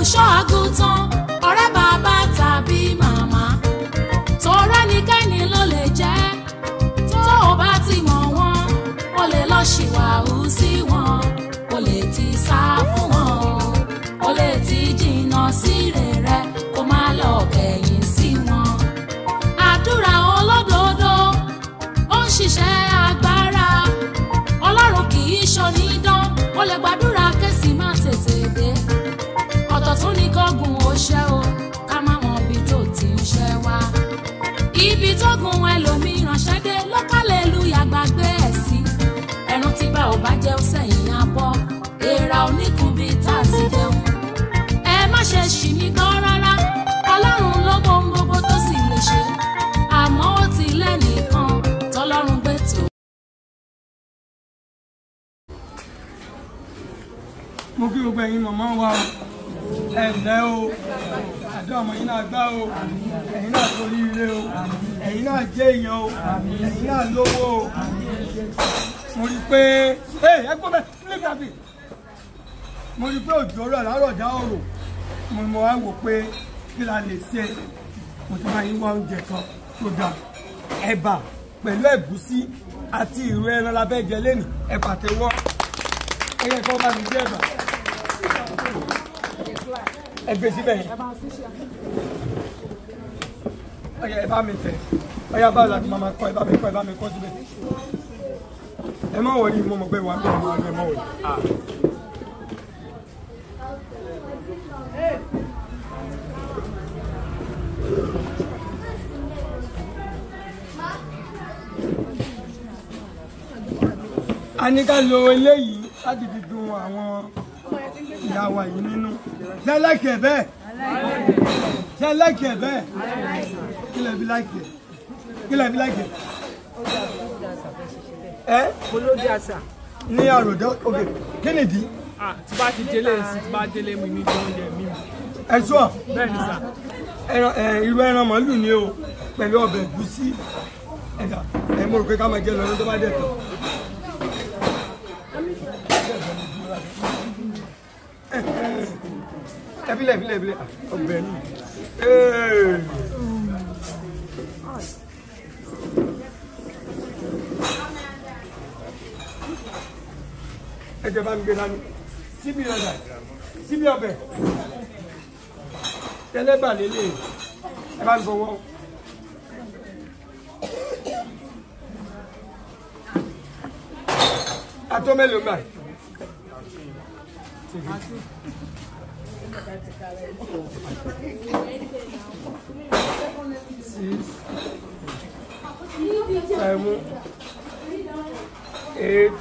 olùṣọ́ àgùntàn ọ̀rẹ́ bàbá tàbí màmá tọrẹ nìkẹ́ni ló lè jẹ́ tó o bá ti mọ̀ wọ́n o lè lọ ṣìwàhù sí wọn o lè ti sá fún wọn o o lè ti jìnnà sí rere kó má lọ kẹ̀yìn sí wọn àdúrà olódodo ó ń ṣiṣẹ́ agbára ọlọ́run kì í ṣonídán ó lè gbàdúrà kẹ́sì má tètè dé ọ̀tọ̀ tún ní kọ́gùn ó ṣẹ́ o ká má mọ ibi tó ti ń ṣẹ́ wá ibi tó gun ẹlòmíràn ṣẹ́ dé lọ́kàlẹ́lúyà gbàgbé ẹ̀ sí ẹran tí bá ò bá jẹ́ ó sẹ́yìn abọ́ èèrà oníkun bíi tá a ti jẹun ẹ má ṣe ṣì mí gbọ́ rárá ọlọ́run ló mọ ohun gbogbo tó sì lè ṣe àmọ́ ó ti lẹ́nìkan tọ́lọ́run gbé tó. mo kí gbogbo ẹ̀yin màmá wa o ẹ ǹlẹ́ o àdó ọmọ yín náà gbá o ẹ̀yin náà torí ire o ẹ̀yin náà jẹ́ èèyàn o ẹ̀yin náà lówó o mo rí i pé ẹ ẹ gbọ́ bẹ́ẹ̀ nílé gàbí mo rí i pé òjò rẹ̀ láàárọ̀ dá ọ̀rọ̀ mo mọ̀ wá wò pé kí la lè ṣe mo ti máa yín wá oúnjẹ kan tó dáa ẹ̀bà pẹ̀lú ẹ̀gúsí àti ìrù ẹran la fẹ́ jẹ lẹ́nu ẹ pàtẹ́wọ́ ẹ yẹ kó bá mi jẹ ẹ̀bà ẹ gbé síbẹ̀ yẹn ọyẹ ẹ bá mi tẹ ọyẹ bá láti máa ma kọ ẹ bá mi kọ ẹ bá mi kọ síbẹ̀ ẹ má wọlé mo mọ̀ pé wà á bẹ̀rẹ̀ mọ́ ẹ má wọlé. a ní ká lo eléyìí láti fi dun àwọn ìyá wa yìí nínú ṣe lẹ́kẹ̀ẹ́ bẹ́ẹ̀ ṣe lẹ́kẹ̀ẹ́ bẹ́ẹ̀ kí lẹ fi láìkẹ̀ kí lẹ fi láìkẹ̀ ẹ olóde àṣà ní àròdé òkè kí nìdí ah tí bá ti délé sí tí bá délé mi ní oúnjẹ mi ẹ sọ bẹ́ẹ̀ ni sà ẹran ẹ irú ẹran màálù ni o pẹ̀lú ọbẹ̀ ẹ̀gúsí ẹ̀dá ẹ mo rò pé ká máa jẹ lọ ní tó bá dẹ̀ tán. ẹ filẹ̀ filẹ̀ filẹ̀ ọbẹ̀ ni. Ee. ẹ jẹ́ bá mi gbé dání síbi ọ̀dà síbi ọbẹ̀ tẹlẹba lele ẹ bá ń fọwọ́. atọ́ mélòó gbà. six seven eight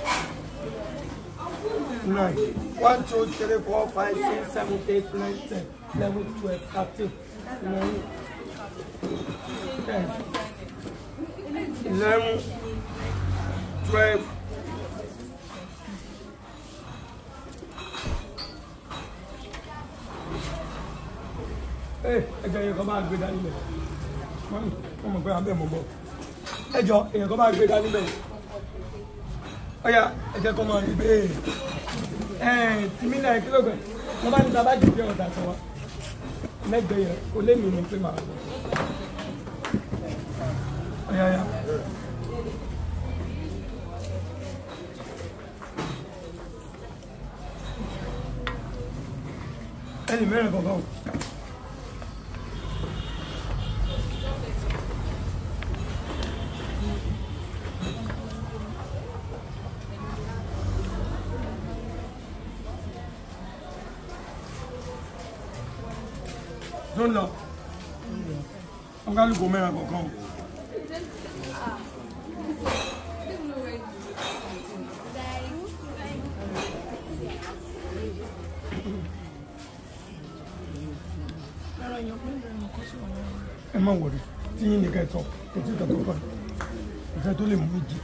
nine one two three four five six seven eight nine ten eleven twelve thirteen eleven ten eleven twelve. ẹ ẹjọ yẹn kan bá gbé dání bẹ wọn mọ pé abẹ mọ bọ ẹjọ èèyàn kan bá gbé dání bẹ ọyà ẹjẹ kan máa rí bẹ́ẹ̀ ẹ tìmí náà kílógẹ wọn bá ní ta bá jù bí ọ̀dà kan wa mẹgbẹ yẹn kò lé mi ní pé màá lọ ọyà ọyà. ẹnì mẹ́rin kankan o. tó ń lọ wọn ká lùkọ mẹ́rin kankan o. ẹ má wọlé tí yín nìkan sọ kò tí kàtó kàn ìfẹ́ tó lè mú méjì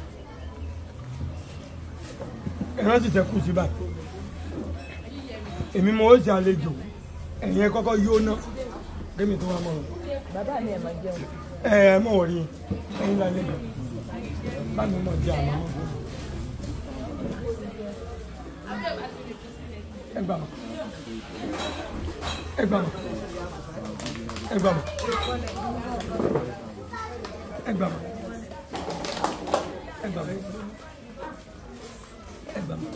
ẹ rántí sẹ́kù sí báyìí èmi mo ó ṣe àlejò ẹ̀yin ẹ kọ́kọ́ yóò ná kémi tó wá mọ̀ ọ́. bàbá mi ẹ̀ máa jẹun ẹ ẹ mọ̀ wọ̀rí ẹ̀yin lálẹ́ bẹ̀ bá mi mọ̀ jẹ́ àmọ́ mọ̀ fún mi. ẹ gbà mọ́ ẹ gbà mọ́ ẹ gbà mọ́ ẹ gbà mọ́ ẹ gbà mọ́ ẹ gbà mọ́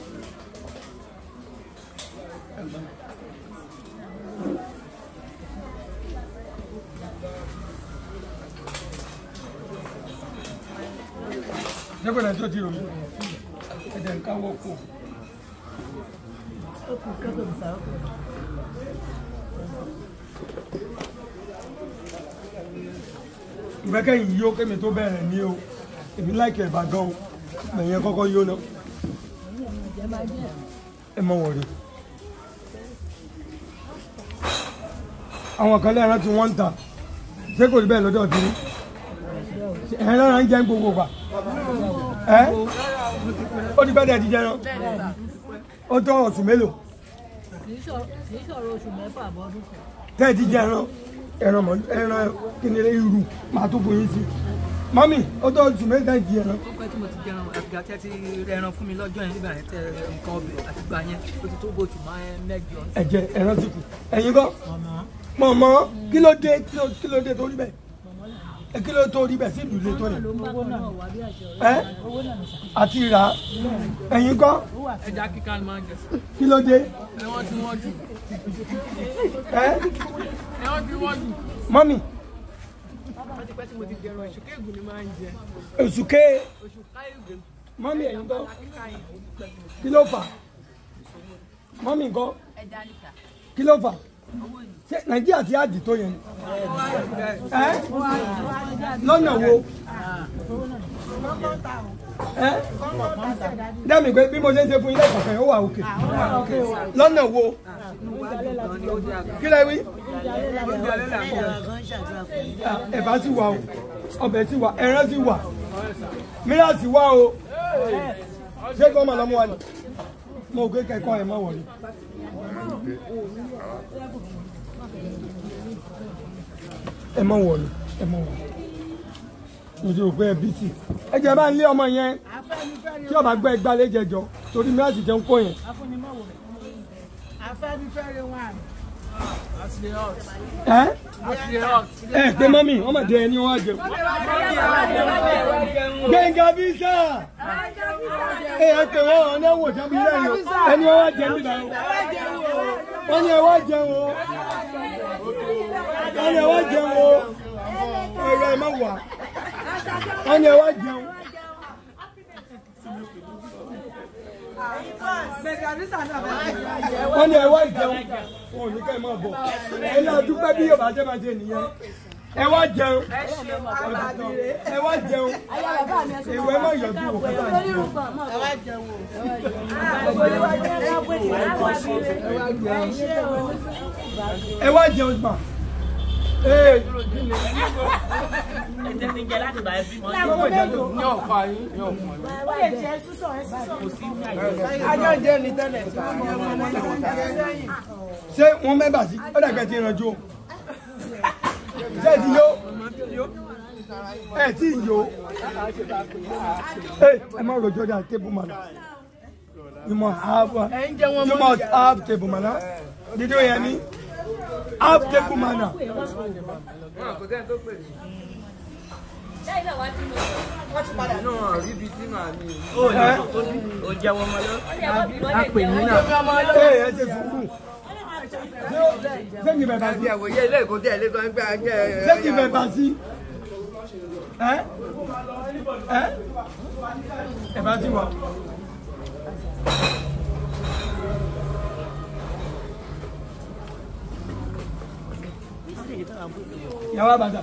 ẹ gbà mọ́. Jẹ́pẹ̀ náà tó ti rò mí. Ẹ̀jẹ̀ ń káwọ́ kù. Ìgbẹ́kẹ̀yìn yóò kémi tó bẹ̀rẹ̀ ní o. Èmi láìkẹ̀ ẹ̀bà gan o. Mẹ̀yẹn kọ́kọ́ yó náà. Ẹ mọ wọ̀rí. Àwọn kan lẹ́ran tí wọ́n ń tà. Ṣé kò rí bẹ́ẹ̀ lọ́dọ̀ tí? Ẹ̀rọ náà ń jẹ́ gbogbo gbà ẹ ó ti pẹ́ dẹ̀ ti jẹran ó tọ́ oṣù mélòó kì í sọ̀rọ̀ oṣù mẹ́fà bọ́dún kan. tẹ́ ẹ ti jẹran ẹran mọ ẹran kìnìún irú màá tó bóyin sí mọ́mì ó tọ́ oṣù mélòó tẹ́ ẹ ti jẹran ó pẹ́ tí mo ti jẹran àgbà tẹ́ ti rẹran fún mi lọ́jọ́ yẹn nígbà yẹn tẹ nǹkan ọbẹ̀ àti gbà yẹn ó ti tó bójú máa mẹ́jọ. ẹ̀jẹ̀ ẹran sì kù ẹ̀yin kọ́ mọ̀mọ́ kí ló dé kí ló- kí ló dé tó rí bẹ́ẹ̀ ẹ kí ló tó rí bẹ́ẹ̀ sí ìlú ilé tó yẹn owó náà wà bí àṣẹ ẹ àti ìrà ẹ̀yin kọ́ ẹja kíkà ni máa ń jẹ sí. kí ló dé ẹ̀wọ̀n tí wọ́n jù ẹ ẹ̀wọ̀n tí wọ́n jù. mọ́mì wọ́n ti pẹ́ tí mo ti jẹran ìṣù kéègùn ni máa ń jẹ. oṣù ké oṣù káyọ̀dé mọ́mì ẹ̀yin kọ́ kí ló fà mọ́mì kọ́ kí ló fà ṣé nàìjíríà ti àdì tó yẹn ni? ẹ lọ́nà wo ẹ dẹ́mi pé bí mo ṣe ń ṣe fún ilé ìkọ̀kẹ́ ó wà òkè lọ́nà wo kí lẹ wí ẹ̀bá sì wà o ọbẹ̀ sì wà ẹran sì wà mìíràn sì wà o ṣé kí wọ́n máa lọ mú wa ni mo ò gbé kẹ́kọ̀ọ́ ẹ̀ mọ́ wọ̀nyí. ẹ mọ wọlé ẹ mọ wọlé nítorí òpé ẹbí tì ẹ jẹ bá ń lé ọmọ yẹn tí ọba gbẹ gbalẹ jẹjọ torí mìíràn sì jẹun kó yẹn afẹ́nifẹ́re wọn àti the hot ẹ àti the hot. ẹ pé mọ́mì wọ́n mọ̀ dé ẹni wọ́n á jẹun. gbẹ̀ngà bísà ẹ ẹ pé wọ́n ọ̀nà wò jábí lẹ́yìn o ẹni wọ́n wá jẹun nígbà yẹn wọ́n ní ẹ wá jẹun o wọ́n ní ẹ wá jẹun o ẹ̀rọ ẹ má wà wọ́n ní ẹ wá jẹun. wọ́n ní ẹ wá jẹun wọn ò ní ká ẹ máa bọ̀ ẹ náà dúpẹ́ bí yóò bá jẹ́ máa ṣe nìyẹn ẹ wá jẹun ẹ wá jẹun ìwé má yọjú wò kọ́tà jẹun. ẹ wá jẹun gbà. Ee, ní ọ̀pá yín ní ọ̀pá yín. ajọ́ ìjẹ́ ni tẹ́lẹ̀ tí wọ́n mọ ọmọ ọmọ lẹ́yìn. ṣé wọ́n mẹ́bà sí ó dàgbẹ́ ti rànjú o ṣé ẹ ti yó ẹ ti yó ẹ ẹ má rojọ́ dà table manner you must have you must have table manner did you hear me have table manner. inú rí ibi sínú àmì ẹ ó jẹ́wọ́ ọmọ lọ. ẹ ẹ ṣe sùúrù ṣé kì í bẹ̀ bá sí àti àwòye ilé ìkó tí ẹ lé kan gbé agbẹ́ ṣé kì í bẹ̀ bá sí ẹ ẹ ẹ bá sí wa. yàrá bàtà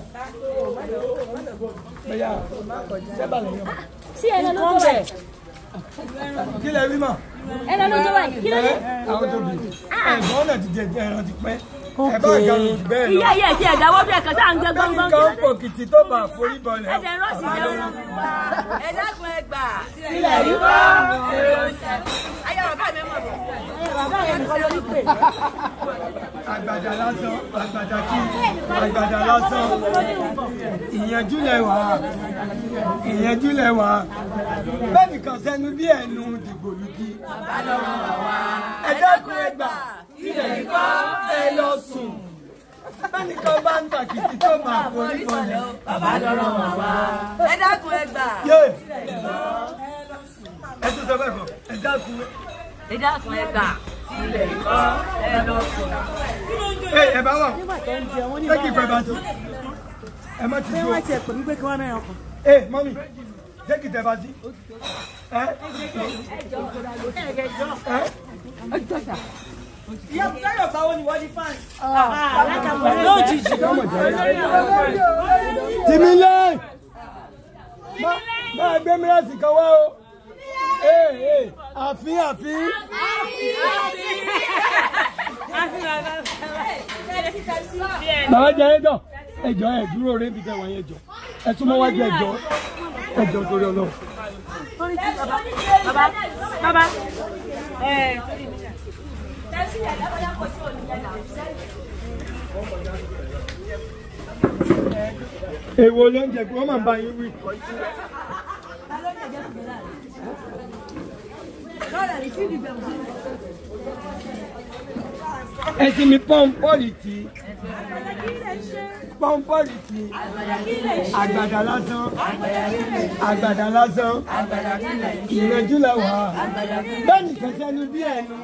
bẹ́yà sẹ́bà lẹ́yìn ọ̀bà. sí ẹran ló tó báyìí kí lẹ rí mà. ẹran ló tó báyìí kí ló dé. ẹ àwọn tó bì ẹ̀gbọ́n náà ti jẹ ẹran ti pẹ́ ẹ bá ga lù jù bẹ́ẹ̀ lọ. ìyá ìyá ti ẹ̀dáwọ́ bí ẹ̀kan sáà ń gbẹ gbọ́ngbọ́n kí ló kẹ́nìkan dé. pò kìtì tó bá forí bọlẹ̀. ẹ̀jẹ̀ rọ́ọ̀sì jẹun. ẹ dákun ẹ gbà. Ilẹ̀ yìí ayé bàbá mi mọ̀ bọ̀. bàbá rẹ̀ nìkan ló ní pè. àgbàdà lásán àgbàdà kí àgbàdà lásán ìyẹnjú lẹwà ìyẹnjú lẹwà bẹ́ẹ̀ nìkan sẹ́nu bí ẹnu dìgbòlugi ẹ dákun ẹ gbà ilẹ̀ yìí kọ́ ẹ lọ sùn bẹ́ẹ̀ nìkan bá ń tàkìtì tó máa forí kọlẹ̀ bàbá lọ́rọ̀ wà wá. ẹ dákun ẹ gbà. yé ẹ tún sọ bẹ́ẹ̀ kọ́ ẹ dákun ẹ dákun ẹ gbà. ilẹ̀ ìkọ́ ẹ lọ sùn. ẹ ẹ bá wà ṣé kí ìfẹ́ bá tó ẹ má ti Ṣé tó wọ́n ti ẹ̀ pè mí pé kí wọ́n mẹ́rin ọkàn? ẹ mọ́mí ṣé kí ìfẹ́ bá sí ẹ Ìyá Bùsáyọ̀ báwo ni wọ́n di fans? lójijì. tìmílẹ̀ máa gbé mìíràn kan wá o ee ee àfin àfin bàbá jẹ ẹjọ ẹjọ ẹ dúró rẹ níbi tẹwọn yẹn jọ ẹ súnmọ́ wájú ẹjọ ẹjọ torí Ọlọ́run. bàbá bàbá ẹ èwo ló ń jẹ pé wọ́n máa ń bá yín wí. ẹsìn mi pọ́ńpọ́ọ̀lì tí pọ́ńpọ́ọ̀lì tí àgbàdà lásán àgbàdà lásán ìrẹ́jú la wà bẹ́ẹ̀ ni kẹsẹ́nu bí ẹnu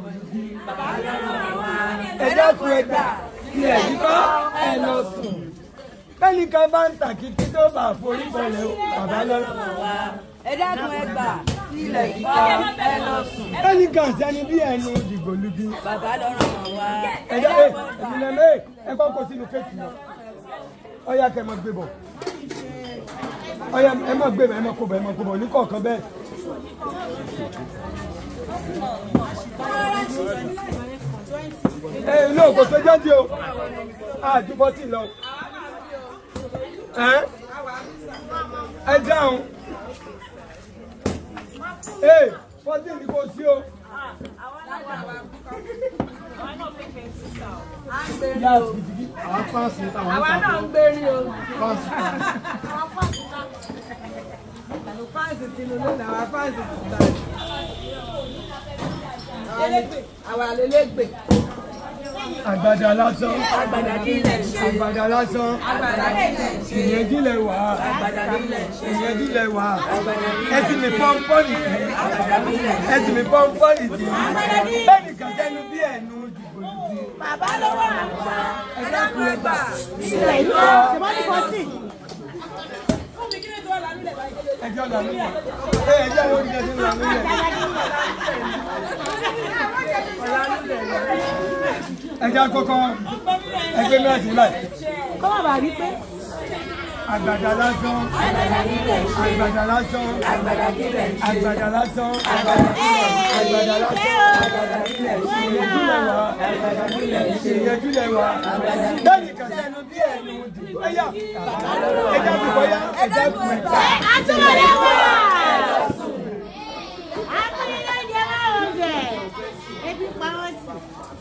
ẹ dákun ẹ gbà ilẹ̀ yìí kọ́ ẹ lọ sùn bẹ́ẹ̀ni kan bá ń tàkìtì tó bá forí bọ̀lẹ̀ o bàbá lọ́rọ̀ ẹ dákun ẹ gbà. ilẹ̀ ìkọ́ ẹ lọ sùn. bẹ́ẹ̀ni kan sẹ́ni bí ẹnu dìgbòlugi bàbá lọ́rọ̀ mọ̀ wá. ẹ̀dá ẹ̀ ẹ̀mí lẹ́ mẹ́ ẹ kọ́ kó sínú kéèkì lọ ọ̀yà kẹ́ ẹ máa gbé bọ̀ ọ̀yà ẹ máa gbé bọ̀ ẹ máa kó bọ̀ ẹ máa kó bọ̀ ní kọ̀ọ̀kan bẹ́ẹ̀. ẹ inú òkò tó jáde o àdúgbò tì lọ ẹ ẹ dáhùn ẹ fourteen ni kò sí o. Àwa náà ń gbérí o. Fáǹsì ti lulú ní àwa fáǹsì ti gbà. Àwa lélẹ́gbẹ̀. àgbàdà lásán àgbàdà kí ilẹ̀ ṣe. àgbàdà lásán àgbàdà kí ilẹ̀ ṣe. ìyẹn jílẹ̀ wá àgbàdà kí ilẹ̀ ṣe. ìyẹn jílẹ̀ wá ẹsìn mi pọ́npọ́nì tì ẹsìn mi pọ́npọ́nì tì bẹ́ẹ̀ ni kàtẹ́nu bí ẹnu dìbò dìbò. bàbá lọ́wọ́ àgbà. ẹ dákun ẹ gbà. ilẹ̀ yìí kọ́ ṣèwọ́n ní kọ́tì. ẹjọ́ là nílẹ̀ ẹ ẹjọ́ lórí ẹjọ́ là nílẹ̀. ẹjọ́ àkọ́kọ́ ẹgbẹ́ mìíràn sí láì kọ́ má bàa rí pé àgbàdà lásán àgbàdà lásán àgbàdà kí ilẹ̀ ṣe. àgbàdà lásán àgbàdà kí ilẹ̀ ṣe. àgbàdà lásán àgbàdà kí ilẹ̀ ṣe. ìyẹjúlẹ̀ wá àgbàdà kí ilẹ̀ ṣe. ìyẹjúlẹ̀ wá bẹ́ẹ̀ ni kàtẹ́nu bí ẹnu dìbò ẹ̀yà ẹjọ́ àkọ́kọ́ yá ẹjọ́ àkọ́kọ́ yá. àtúwọ̀lẹ̀ wà. akọ́nilẹ̀ jẹ́ márùn-ún bẹ̀. ebi pa wọ́n tì.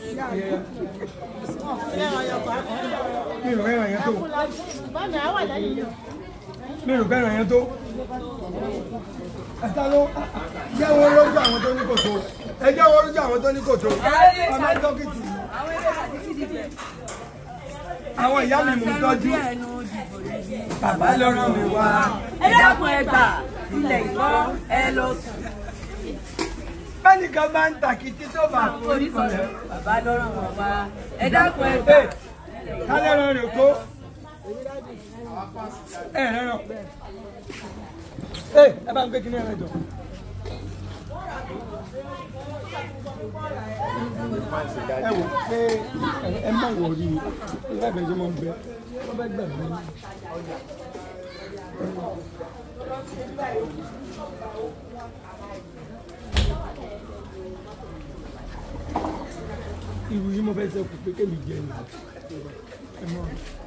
mi ò fẹ́ràn yẹn tó bọ́ọ̀nù àwọn àdáyé yọ. mi ò fẹ́ràn yẹn tó ẹ̀ta ló jẹ́ wọn lójú àwọn tó ní kòtò ẹ jẹ́ wọn lójú àwọn tó ní kòtò ọmọ dókítì àwọn ìyá mi mú tọ́jú bàbá lọ́rọ̀ mi wá ẹ dákun ẹ gbà. ilẹ̀ ìkọ́ ẹ lọ sùn. bẹ́ẹ̀ni kan bá ń tàkìtì tó bá forí kọlẹ̀ bàbá lọ́rọ̀ mọ̀ wá. ẹ dákun ẹ gbà. ẹ kálẹ̀ rán rẹ̀ tó ẹ rẹ̀ rán ẹ ẹ bá ń gbé kíní ẹ̀rẹ̀ jọ. ẹ wò pé ẹ má wò rí i ẹ bẹ́ẹ̀ ṣe máa ń bẹ wọ́n bẹ́ gbà mí. irú yìí mo fẹ́ ṣe kù pé kémi jẹ ní ẹ mọ́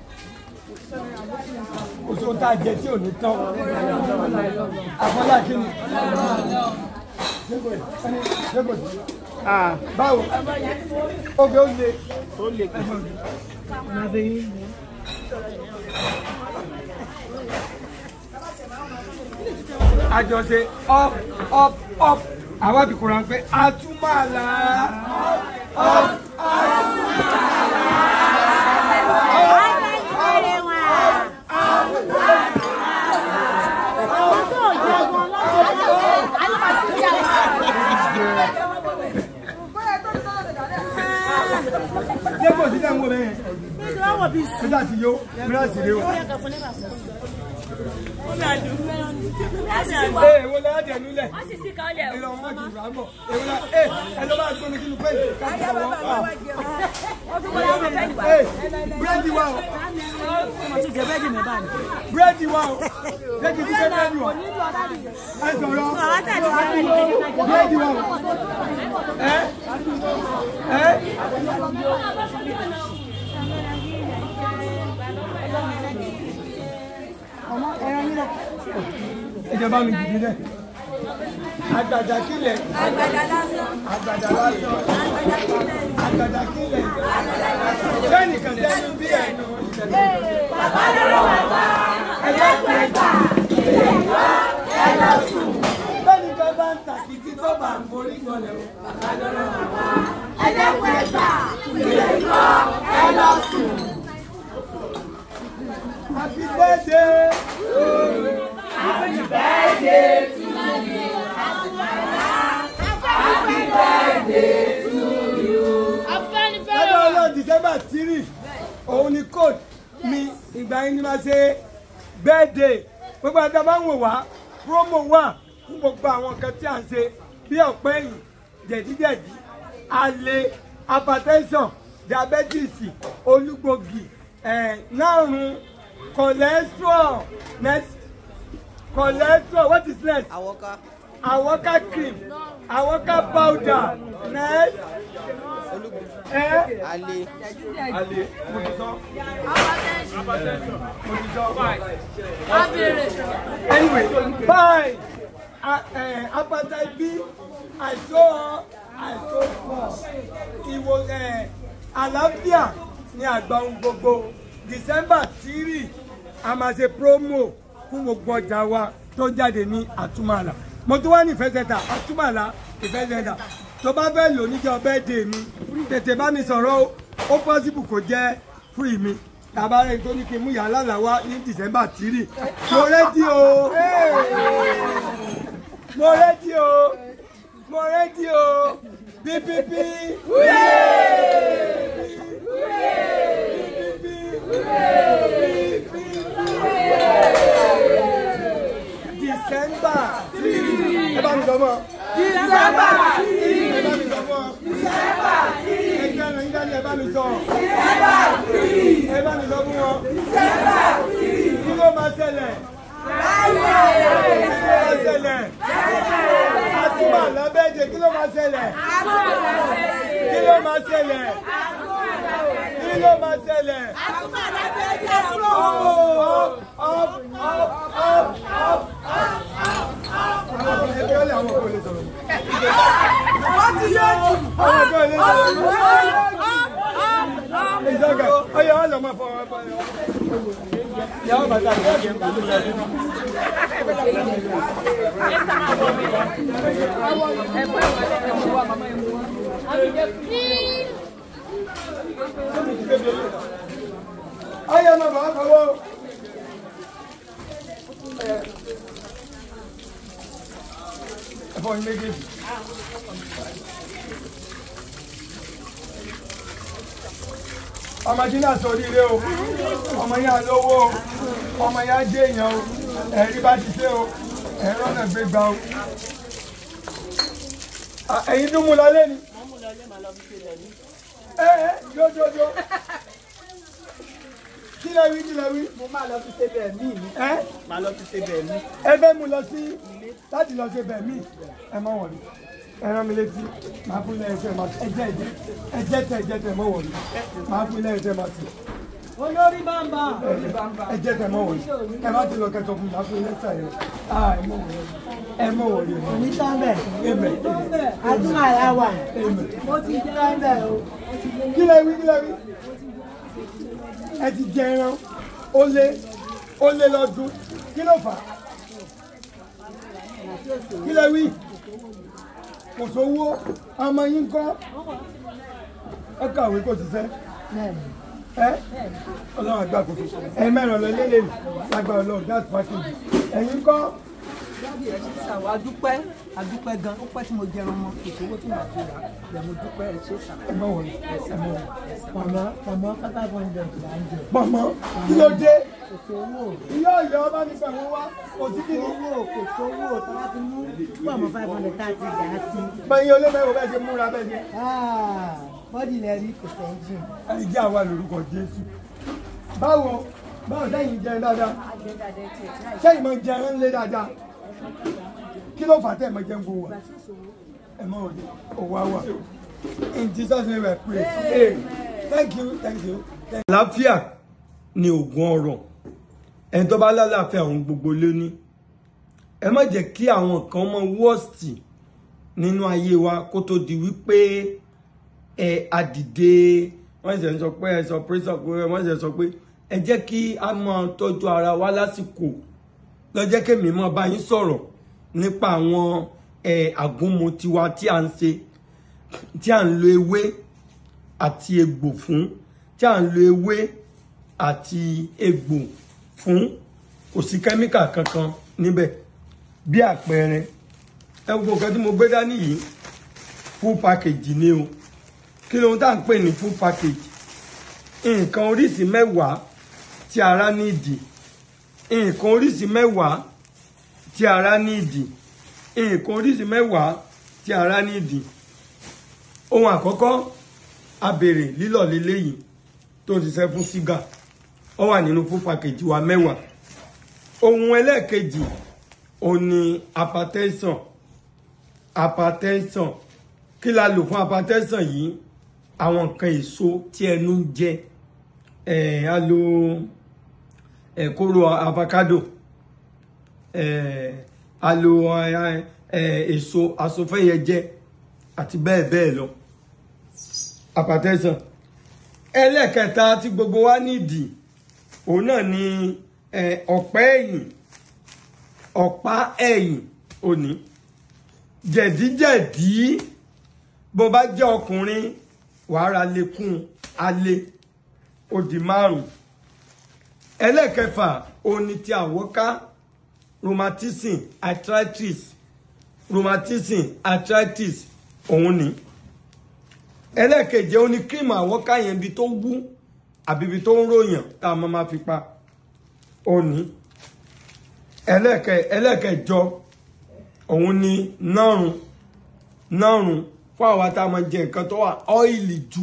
o tó tá a jẹ tí ò ní tán àfọlá kí ni báwo oge ó le ó lè kí àjọṣe up up up àwa ti kóra pé àtúmọ̀lá up ṣé kò sí sẹ́wọ̀n bẹ́ẹ̀ ṣé dà sí yó mìíràn sì rè o. ee èwo la jẹ nulẹ̀ ìlọ wọn ti rà bọ̀ èwo la ee ẹ lọ bá gbóni sínú pẹ́ẹ́lí káàkiri àwọn ee búrẹ́dì wa o búrẹ́dì wa o jẹ́ kí n ti fẹ́ búrẹ́dì wa ẹ sọ̀rọ̀ búrẹ́dì wa o ẹ ẹ. ọmọ ẹran yín lọ. ìjọba mi dìde dẹ. àgbàdà kílẹ̀. àgbàdà lásán. àgbàdà lásán. àgbàdà kílẹ̀. bẹ́ẹ̀ni kan sẹ́nu bí ẹnu. bàbá lọ́rọ̀ bàbá. ẹgbẹ́ pẹ̀gbà. ilé ìwọ ẹ lọ sùn. bẹ́ẹ̀ni kan bá ń tàkìtì tó bá ń forí gbọ́lẹ̀ o. bàbá lọ́rọ̀ bàbá. ẹgbẹ́ pẹ̀gbà. ilé ìwọ ẹ lọ sùn. Happy birthday! Happy birthday to you. Happy birthday to you. Lọ́jọ́ ọlọ́run December three, òun ni code mi ìgbà yín ni máa ṣe birthday. Gbogbo àti àbá ń wò wá, promo wà fún gbogbo àwọn nǹkan tí à ń ṣe bí ọ̀pẹ́ ẹ̀yìn, jẹ̀díjẹ̀dí, àlè, hypertension, diabetes, olúgbògì, ẹ̀ náàrùn cholesterol next cholesterol what is next Àwọ̀ká. awoka cream awoka powder next ẹ Alẹ́. ale mo ti sọ mo ti sọ anyway bye hepatitis b àìsàn àìsàn pọ̀ ìwò àlàáfíà ní àgbà ohun gbogbo december three a máa ṣe promo fún gbogbo ọjà wa tó jáde ní àtúmọ̀là mo tún wá ní ìfẹsẹ̀ta àtúmọ̀là ìfẹsẹ̀ta tó bá fẹ́ lò níjọ́ birthday mi tètè bá mi sọ̀rọ̀ o ó possible kó jẹ́ free mi tàbá rẹ̀ tó ní kí n mú yàrá làwá ní december three mo rẹ́dí o mo rẹ́dí o mo rẹ́dí o pípípí December ẹ bá mi sọ mọ́ December ẹ bá mi sọ mọ́ December ẹ jẹ́ ẹ̀rọ nígbà tí ẹ bá mi sọ ẹ bá mi sọ fún wọn kí ló máa ṣẹlẹ̀ kí ló máa ṣẹlẹ̀ àtúmọ̀ lábẹ́jẹ̀ kí ló máa ṣẹlẹ̀ kí ló máa ṣẹlẹ̀ kí ló máa ṣẹlẹ̀. Up, up, up, up, up, ẹgbẹ́ ọ̀lẹ́ àwọn ọkọ̀ lè sọ̀rọ̀. Wọ́n ti yé jù. Àwọn ọkọ̀ lè sọ̀rọ̀. Ìjọba ọyọ wọn lọ máa fọ ọmọ ẹgbẹ́ yọ. Ìyàwó bàtà àti ẹgbẹ́ ń kúrò lọ́dún. Ọyọ máa bọ̀ ọ́ kọ́wọ́. ẹ̀fọ́ ní méjèèjì. ọmọ tí náà sọ oríire o ọmọ yẹn lówó o ọmọ yẹn jẹ èèyàn o ẹ̀rí bá ti ṣe o ẹ̀rọ náà gbé gbà o. ẹ̀yin tún mú lọ lé ni. ẹ ẹ jójójó kí lẹ wí kí lẹ wí. Mo máa lọ fi ṣe bẹ́ẹ̀ mí mi. ẹ Máa lọ fi ṣe bẹ́ẹ̀ mí. ẹ fẹ́ mú lọ sí láti lọ ṣe bẹ̀ mí ẹ mọ̀ wọ̀nyí ẹ rán mi létí máa fún ilé ẹsẹ̀ máa ẹjẹ́ ẹjẹ́ ẹjẹ́ tẹ ẹjẹ́ tẹ mọ̀ wọ̀nyí máa fún ilé ẹsẹ̀ máa tì olórí bàbá ẹ jẹ́ kẹ́ mọ̀ wọ̀nyí ẹ má ti lọ kẹ́ sọ fún mi máa fún lẹ́tà yẹn ah ẹ mọ̀ wọ̀nyí ẹ mọ̀ wọ̀nyí onítàbẹ̀ ẹmẹ àdúrà làwà ẹmẹ mo ti jẹ́ bẹ̀ o kí lẹ wí kí lẹ wí ẹ ti jẹ ẹran ó lé ó lé lọ́dún kí ló fà á kí lẹ wí kò sówó ọmọ yín kọ́ ẹ kàwé kò ṣiṣẹ́ ẹ ọlọ́run àgbà kò tó ẹ mẹ́rin lọ lélẹ̀ lágbára ọlọ́run gas package ẹ̀yin kọ́ jáde ẹ ṣe sà wá dúpẹ́ àdúpẹ́ gan ó pẹ́ tí mo jẹun mọ́ kò sówó tí màá fi rà lẹ̀ mo dúpẹ́ ẹ ṣe sà. ẹ mọ̀ wọ̀nyí ẹ mọ̀ wọ̀nyí. pọ̀mọ́ pọ̀mọ́ five hundred là ń jẹ pọ̀mọ́ kí ló dé kò sówó ìyá ọ̀yọ́ ọba ní pẹ̀lú wa kò sí kí ni. owó kò sówó tó bá ti mú pọ̀mọ́ five hundred tá a ti dà á sí bẹ́ẹ̀ olómẹ́wò bẹ́ẹ̀ ṣe múra bẹ́ẹ̀ ṣe. bọ́dì lẹ rí kò sẹ́ńjìn ẹni jẹ́ àwa lórúkọ Jésù. báwo báwo sẹ́yìn jẹun dáadáa sẹ́yìn máa jẹun ńlẹ̀ dáadáa kí ló fà tẹ́ ẹ̀ máa jẹun gbowó wa ẹ mọ òde òwò àwà in Jesus name I pray hey, thank you thank you. àlàáfíà ni oògùn ọrọ̀ ẹni tó bá lálàáfíà òun gbogbo lé ní ẹ má jẹ́ kí àwọn kan mọ wọ́ọ̀sì nínú ayé wa kó tó di wípé ẹ àdìde wọ́n ṣe ń sọ pé ẹ sọ pé sọ pé wọ́n ṣe sọ pé ẹ jẹ́ kí a máa tọ́jú ara wa lásìkò lọ́jọ́ kẹ́mi máa bá yín sọ̀rọ̀ nípa àwọn ẹ àgúnmu tiwa tí a ń ṣe tí a ń lo ewé àti egbò fún tí a ń lo ewé àti egbò fún kò sí kẹ́míkà kankan níbẹ̀ bí àpẹẹrẹ ẹ gbogbo nǹkan tí mo gbé dání yìí full package ni o kí lóhun tá à ń pè ní full package nǹkan oríṣi mẹ́wàá tí ara nídìí nǹkan oríṣi mẹ́wàá tí ara nídìí nǹkan oríṣi mẹ́wàá tí ara nídìí ohun àkọ́kọ́ abèrè lílọ̀ lélẹ́yìí tó ń ṣiṣẹ́ fún ṣúgà ó wà nínú full package wa mẹ́wàá ohun ẹlẹ́ẹ̀kejì òun ni hypertension hypertension kí la lò fún hypertension yìí àwọn nǹkan èso tí ẹnu ń jẹ ẹ a lo ẹ kóró avocado ẹ a lo ẹ èso asofẹ́yẹjẹ àti bẹ́ẹ̀ bẹ́ẹ̀ lọ hypertension ẹlẹ́ẹ̀kẹta tí gbogbo wa nídìí òun náà ni ọ̀pá ẹ̀yìn ọ̀pá ẹ̀yìn òní jẹ̀díjẹ̀dí bó bá jẹ́ ọkùnrin wàhálà lekún alẹ́ ó di márùn ẹlẹ́ẹ̀kẹfà òní ti àwọ́ká rheumatism arthritis rheumatism arthritis òun ni ẹlẹ́ẹ̀keje ó ní kírímù àwọ́ká yẹn ibi tó wú àbí ibi tó ń ròyàn tá a máa ma fi pa ó ní ẹlẹ́ẹ̀kẹ ẹlẹ́ẹ̀kẹjọ òun ni nárùn nárùn fún àwa tá a máa jẹ nǹkan tó wà ọ́ìlì jù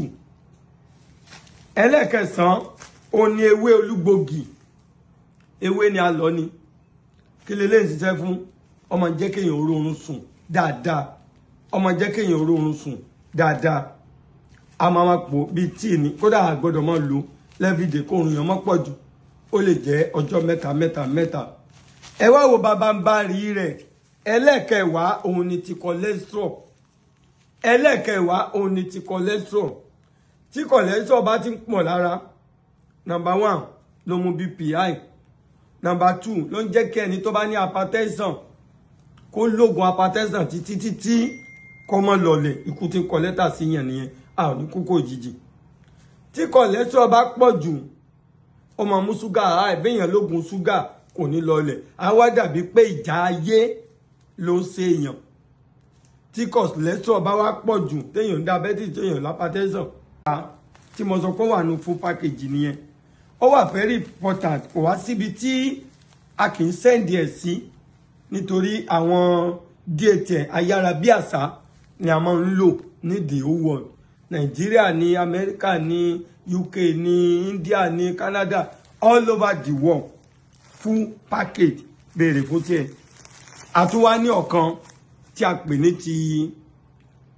ẹlẹ́ẹ̀kẹsàn òun ni ewé olúgbògì ewé ni a lọ ni kí lè léyìn ṣiṣẹ́ fún ọmọ jẹ́ kéèyàn oorun sùn dáadáa ọmọ jẹ́ kéèyàn oorun sùn dáadáa a máa ma pò bíi tíì ní kódà a gbọ́dọ̀ máa lò lẹ́fìdè kó oorun yẹn mọ́ pọ̀ jù ó lè jẹ́ ọjọ́ mẹ́ta mẹ́ta mẹ́ta ẹ wá wo bàbá ń bá rí rẹ̀ ẹlẹ́ẹ̀kẹwàá òun ni ti cholesterol ẹlẹ́ẹ̀kẹwàá òun ni ti cholesterol tí cholesterol bá ti ń pọ̀ lára number one ló mú bpi number two ló ń jẹ́ kí ẹni tó bá ní hypertension kó lóògùn hypertension títí títí kó mọ́ lọlẹ̀ ikú tí ń kọ lẹ́tà sí yẹn nìyẹn a ò ní kókó òjijì tí cholesterol bá pọ̀ jù ó máa mú ṣúgà àìbéèyàn lóògùn ṣúgà kò ní lọlẹ̀ á wá dàbí pé ìjà ayé ló ń ṣe èèyàn tí cholesterol bá wá pọ̀ jù téèyàn ń diabetes téèyàn lápátẹ́sàn tí mo sọ pé wà ní full package nìyẹn ó wà very important kò wá síbi tí a kì í sẹ́ndì ẹ̀ sí nítorí àwọn dtn ayárabíàṣá ni a máa ń lò ní the whole world nàìjíríà ní amẹ́ríkà ní uk ní india ní canada all over the world full package béèrè fún tiẹ̀ àtúwá ní ọ̀kan tí a pè ní ti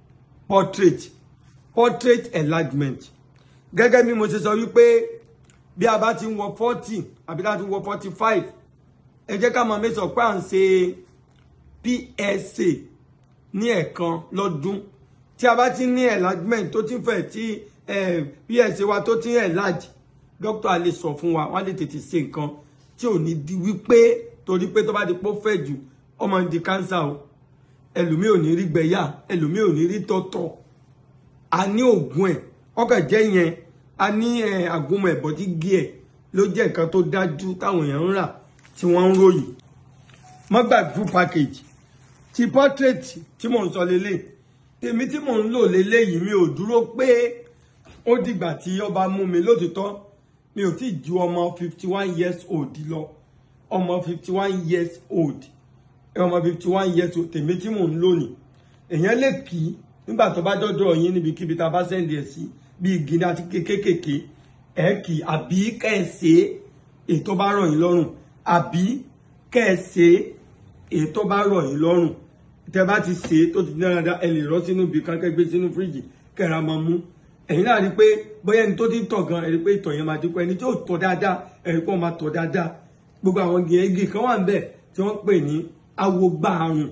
portrait portrait enlargement gẹ́gẹ́ bí mo ṣe sọ wípé bí a bá ti ń wọ forty àbí láti wọ forty five ẹ jẹ́ ká máa mẹ́sàn pé à ń ṣe PSA ní ẹ̀ẹ̀kan lọ́dún tí a bá ti ní enlargement tó ti ń fẹ̀ tí PSA wa tó ti ń enlarge dókítà lè sọ fún wa wọ́n lè tètè ṣe nǹkan tí ò ní di wípé torí pé tó bá di pọ́ fẹ̀ jù ọmọ di cancer o ẹlòmíì ò ní rí gbẹ̀yà ẹlòmíì ò ní rí tọ̀tọ̀ a ní oògùn ẹ̀ ọkàn jẹ́ yẹn a ní àgúnmọ̀ ẹ̀bọ̀dí gí ẹ̀ ló jẹ́ nǹkan tó dájú táwọn èèyàn ń rà tí wọ́n ń ròyìn mọ́gbàgbú package ti portrait tí mò ń sọ lélẹ̀ tèmi tí mò ń lò lélẹ̀ yìí mi ò dúró pé ó dìgbà tí ọba mú mi lótìtọ́ mi ò tí ju ọmọ fifty one years old lọ ọmọ fifty one years old ọmọ fifty one years old tèmi tí mò ń lò ní èèyàn lè kì í nígbà tó bá dọ́dọ̀ yín níbikíbi tá a bá sẹ́ndì ẹ̀ sí bí igi àti kékèké ẹ̀ kì í àbí kẹ́ẹ̀sì ètò bá rọ̀ yín lọ́rùn àbí kẹ́ẹ̀sì ètò bá rọ̀ yín lọ́rùn tẹ bá ti ṣe é tó ti dára dá ẹ lè rọ́ sínú ibi kan kẹ́ gbé sínú fíríjì kẹ́ra máa mú ẹ̀yin náà rí i pé bóyá ẹni tó ti ń tọ̀ gan ẹ rí i pé ìtọ̀ yẹn máa dínkù ẹni tí ò tọ̀ dáadáa ẹ rí i pé wọ́n máa tọ̀ dáadáa gbogbo àwọn igi kan wà ń bẹ̀ tí wọ́n pè ní awogbaàrùn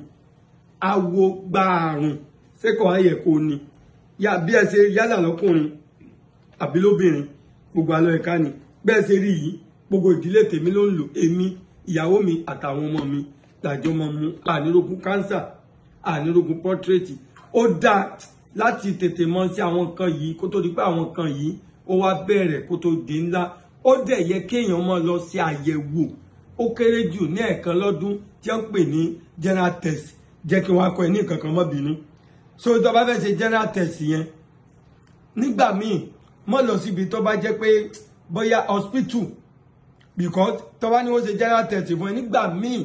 awogbaàrùn sẹ́kọ̀ọ́ ayẹ̀ kò ní yá bí ẹ ṣe yálà lọ́kùnrin àbí lóbìnrin gbogbo alọ́ ẹ̀ka ni bẹ́ẹ̀ ṣe rí yìí gbogbo ìdílé tèmi ló ń lò èmi ìyàwó mi àtàwọn ọmọ mi làjọ máa mú ànírógún kánsà ànírógún pọ́tírẹ́tì ó dáa láti tètè mọ sí àwọn nǹkan yìí kó tó di pé àwọn nǹkan yìí ó wá bẹ̀rẹ̀ kó tó di ńlá ó dẹ̀ yẹ kéèyàn máa lọ sí àyẹ̀wò ó kéré jù ní ẹ̀ẹ̀kan lọ́dún tí wọ́n ń pè ní general test jẹ́ kí wọ́n á kọ́ ẹ ní nǹkan kan mọ́ bínú so tó bá fẹ́ ṣe general test yẹn nígbà míì mọ́ lọ síbi tó bá jẹ́ pé bóyá hospital because tó bá ní wọ́n ṣe general test fún ẹ nígbà míì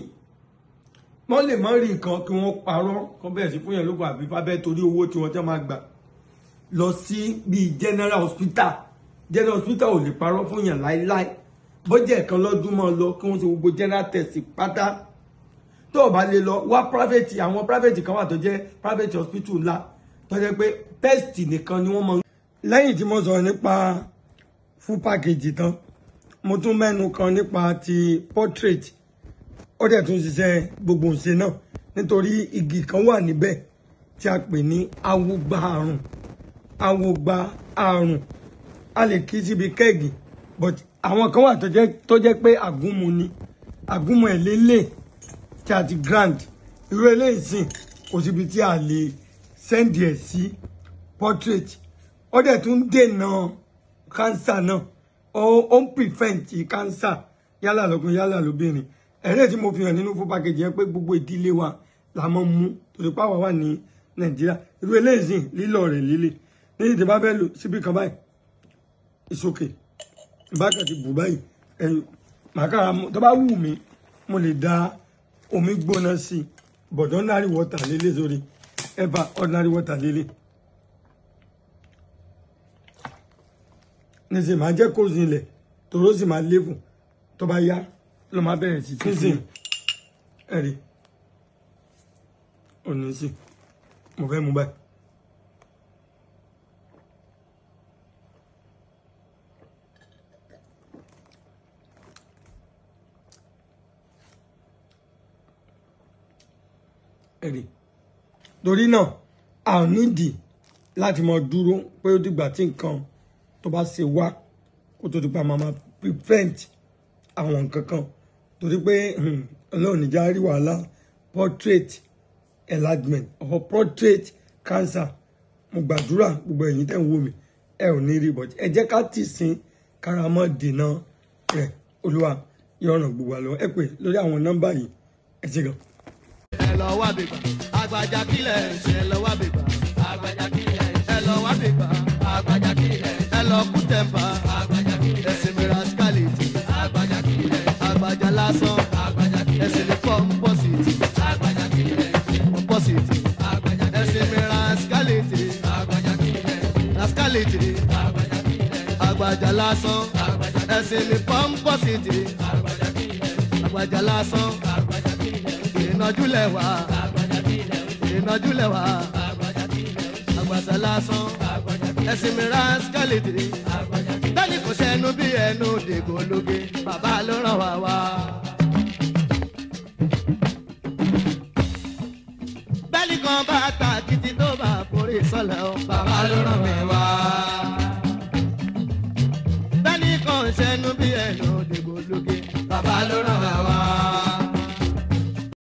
wọ́n lè mọ́ rí nǹkan kí wọ́n parọ́ kan bẹ̀rẹ̀ sí fún yẹn lóko àbí fábẹ́ torí owó tí wọ́n tẹ́ máa gbà lọ sí bíi general hospital general hospital ò lè parọ́ fún yẹn láíláí bọ́jẹ̀ ẹ̀kan lọ́dún mọ́ lọ kí wọ́n ṣe gbogbo general test pátá tó o bá lè lọ wá private àwọn private kan wà tó jẹ́ private hospital ńlá tó jẹ́ pé test nìkan ni wọ́n mọ. lẹ́yìn tí mo sọ̀rọ̀ nípa full package tán mo tún mẹ́nu kan nípa ti portrait ó dẹ̀ tún ṣiṣẹ́ gbogbo ǹṣe náà nítorí igi kan wà níbẹ̀ tí a pè ní awogba àrùn awogba àrùn a lè kí síbi kẹ́ẹ̀gì but àwọn kan wà tó jẹ́ pé àgúnmu ni àgúnmu ẹ̀ lélẹ̀ tí a ti grand irú eléyìí sìn kò síbi tí a lè sẹ́ndì ẹ̀ sí portrait ó dẹ̀ tún dènà cancer náà ó ń prevent cancer yálà lọ́kùnrin yálà lóbìnrin ẹ̀rẹ́ tí mo fi hàn nínú fún pàkejì yẹn pé gbogbo ìdílé wa la mọ́ mú torí pàwọ́ wà ní nàìjíríà irú eléyìí sìn lílọ rẹ̀ líle níyì tí bá fẹ́ lò síbi kan báyìí ìsòkè ìbákan ti bù báyìí ẹ̀yìn màkàrà tó bá wù mí mo lè da omi gbóná sí i but ordinary water lélẹ̀ sórí ever ordinary water lélẹ̀ nísìnyí máa jẹ́ kó zinlẹ̀ tòró sì máa léfù tó bá yá ló máa bẹ̀rẹ̀ sí sínsìn ẹ̀rí òní sí mo fẹ́ mú báyìí. ẹ̀rí torí náà a ò nídìí láti mọ dúró pé ó dìgbà tí nǹkan tó bá ṣe wá kó tó di pa máa máa prevent àwọn nǹkan kan torí pé ọlọ́run níjà rí wàhálà portrait enlargement or portrait cancer mo gbàdúrà gbogbo ẹ̀yin tẹ́ ń wò mí ẹ ò ní rí bọ́tí ẹ jẹ́ ká tì sín káramọ́ dènà rẹ̀ olúwa yọ̀ràn gbogbo àlọ́ ẹ pè lórí àwọn nọ́mbà yìí ẹ ṣe gan. ẹ lọ wá bèbà àgbàjà kílẹ̀ ṣe ẹ lọ wá bèbà àgbàjà kílẹ̀ ẹ lọ wá bèbà àgbàjà kílẹ̀ ẹ lọ kú tẹ̀m̀pà àgbàjà kílẹ̀ ẹsìn mìíràn skálẹ̀tì àgbàjà kílẹ̀ àgbàjà lásán àgbàjà kílẹ̀ ẹsìn lè fọ́ pọ́sìtì àgbàjà kílẹ̀ pọ́sìtì àgbàjà ẹsìn mìíràn skálẹ̀tì àgbàjà kílẹ̀ skálẹ̀tì àgbàjà kílẹ̀ àgbàjà lásán àgbàjà ẹsìn lè fọ́ pọ́sìtì àgbàjà kílẹ̀ àgbàjà lásán àgbàjà kílẹ̀ ìnájú lẹ́wà ìnájú lẹ́wà àgbàjà lásán ẹ̀sìn mìíràn skálẹ̀tì bẹ́ẹ̀ni kò sẹ́nu bí ẹnu dègbò lóge bàbá ló ràn wá wá. bẹ́ẹ̀ni kan bá ta títí tó bá forí sọlẹ̀ o bàbá ló ràn mí wá. bẹ́ẹ̀ni kan sẹ́nu bí ẹnu dègbò lóge bàbá ló ràn wá wá.